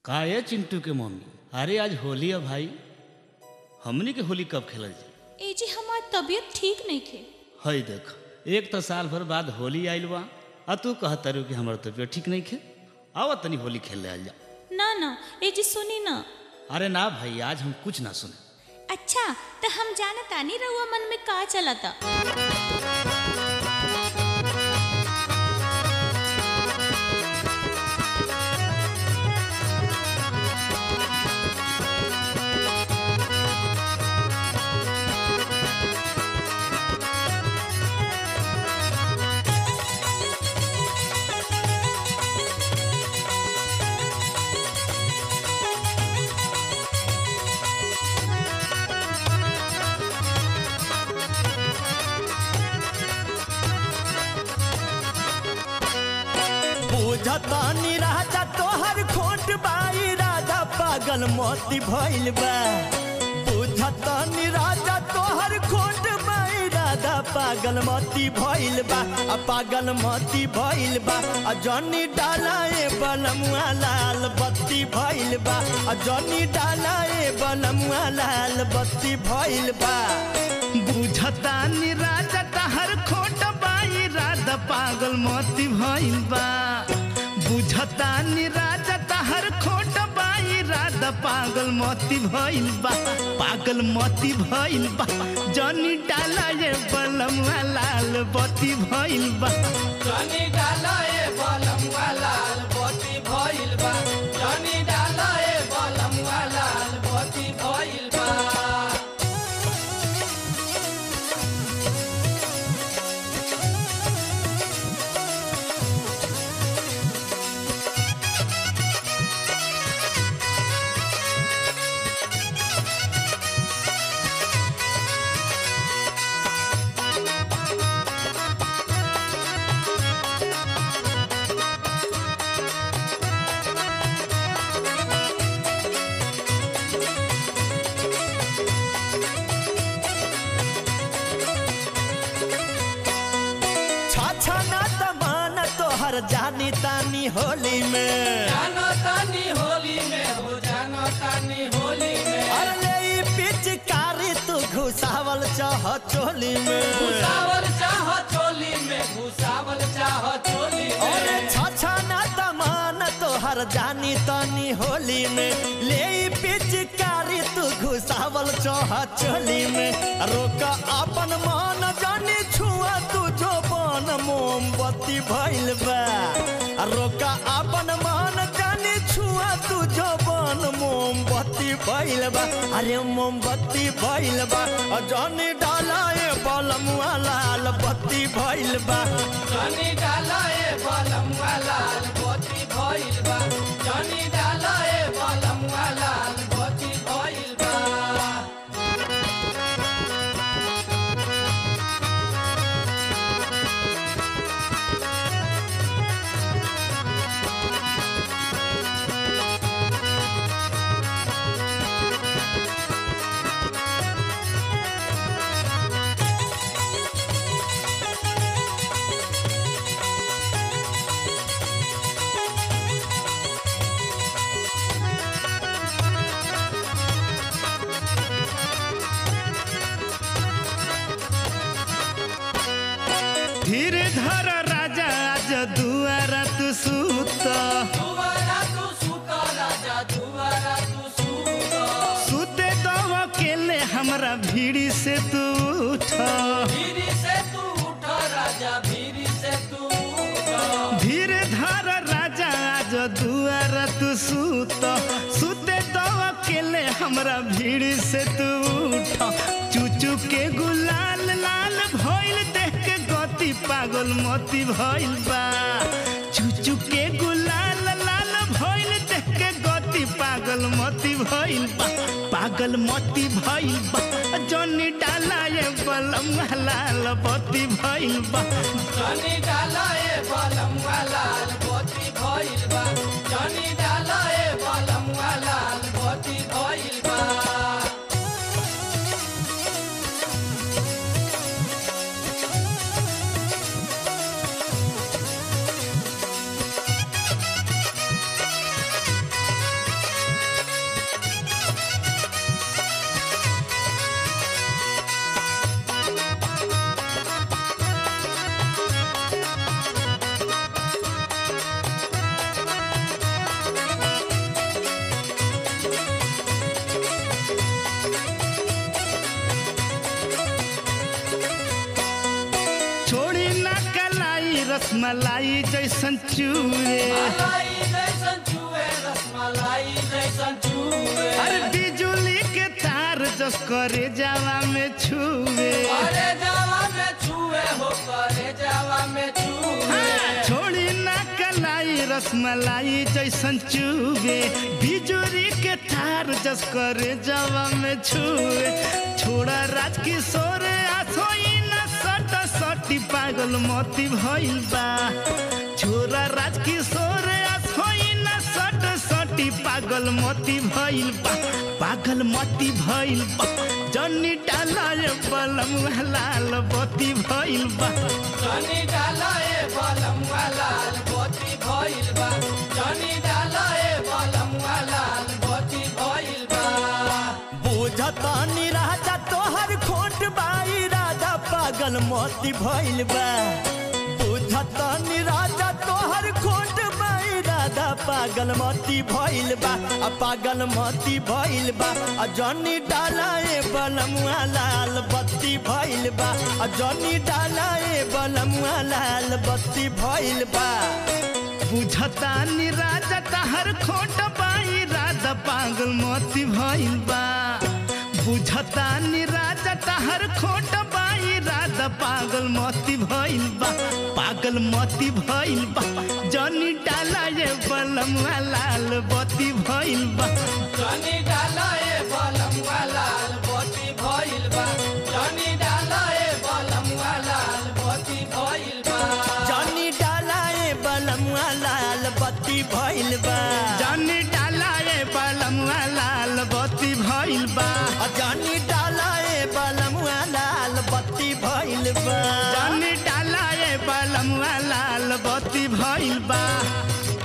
का ये चिंटू के मम्मी अरे आज होली है भाई हमनी के होली कब खेलल जाई ए जी हमार तबीयत ठीक नहीं खे हई देख एक तो साल भर बाद होली आइल बा आ तू कहत तारू कि हमार तबीयत ठीक नहीं खे आवा तनी होली खेल ले जा ना ना ए जी सुनी ना अरे ना भाई आज हम कुछ ना सुने अच्छा तो हम जाना तानी रहुआ मन में का चलता बुझतानी राजा तोहर खोट बाई राजा पागल मोती भइल बा बुझतानी राजा तोहर खोट बाई राजा पागल मोती भइल बा आ पागल मोती भइल बा आ जनी डालाए बलमुआ लाल बत्ती भइल बा आ जनी डालाए बलमुआ लाल बत्ती भइल बा बुझतानी राजा तहर खोट बाई राधा पागल मोती भइल बा बुझतानी राजा तहर खोट बाई राधा पागल मोती भइल बा पागल मोती भइल बा जनी डाला ये बलम लाल बत्ती भइल बा जनी डाला ए बलमुआ लाल बत्ती भइल बा जनी डाला ए बलमुआ लाल बत्ती भइल बा छाछा ना तमान तोहर जानी तानी होली में जानो तानी होली में हो जानो तानी होली में अरे ई पिचकारी तू घुसावल चाह चोली में घुसावल चाह चोली में घुसावल चाह चोली अरे में छाछा ना तमान तोहर जानी तानी होली में ले ई पिचकारी तू घुसावल चाह चोली में रोक अपन मान जानी छुआ तू जो बन मोमबत्ती भइल बा रोक अपन मान जानी छुआ तू जो बन मोमबत्ती भइल बा अरे मोमबत्ती भइल बा अ जानी डाला ए बलमुआ लाल बत्ती भइल बा जनी डाला ए बलमुआ लाल बत्ती भइल बा जनी डाला ए बलमुआ लाल बत्ती भइल बा धीरे धर राजा आज दुआरा तू सूत दुबारा तू सुत राजा दुबारा तू सुत सुते दो अकेले हमरा भीड़ी से तू उठ भीरी से तू उठ राजा भीरी से तू उठ धीरे धर राजा आज दुआरा तू सूत सुते दो अकेले हमरा भीड़ से तू उठ चूचू के गुलाल लाल भइल देख के गति पागल मोती भइल बा चूचू के गुलाल लाल भइल देख के गति पागल मोती भइल बा पागल मोती भइल बा जनी डाला ये बलम लाल बत्ती भइल बा जनी डाला ए बलमुआ लाल बत्ती भइल बा जनी डाला ए बलमुआ लाल बत्ती भइल बा रे रसमलाई जैसन चूरे मलाई जैसन चुए रसमलाई जैसन चुए अरे बिजुली के तार जस करे जावा में छुए करे जावा में छुए हो करे जावा में छुए छोड़ी ना कलाई रसमलाई जैसन चूबे बिजुरी के तार जस करे जावा में छुए छोड़ा राजकिशोर आसोई ना सट सटी पागल मोती भइल बा छोरा राजकिशोर आसोई ना सट सटी पागल मोती भइल बा पागल मोती भइल बा जन्नी डाला बलम लाल बत्ती भइल बा जनी डालाए बलमुआ लाल बत्ती भइल बा जनी डालाए बलमुआ लाल बत्ती भइल बा बुझता राजा तोहर खोट बाई राजा पागल मोती भइल बा बुझता राजा तोहर खोट बाई राजा पागल मोती भइल बा आ पागल मोती भइल बा आ जनी डालाए बलमुआ लाल बत्ती भइल बा आ जनी डालाए बलमुआ लाल बत्ती भइल बा बुझता नि राजा तहर खोट बाई राजा पागल मोती भइल बा बुझता नि राजा तहर खोट बाई राजा पागल मोती भइल बा पागल मोती भइल बा जनी डाला ये बलमुआ लाल बत्ती भइल बा जनी डालाए बलमुआ लाल बत्ती भइल बा जनी डालाए बलमुआ लाल बत्ती भइल बा जनी डालाए बलमुआ लाल बत्ती भइल बा जनी डाला ये बलमुआ लाल बत्ती भइल बा आ जनी डालाए बलमुआ लाल बत्ती भइल बा जनी डाला ये बलमुआ लाल बत्ती भइल बा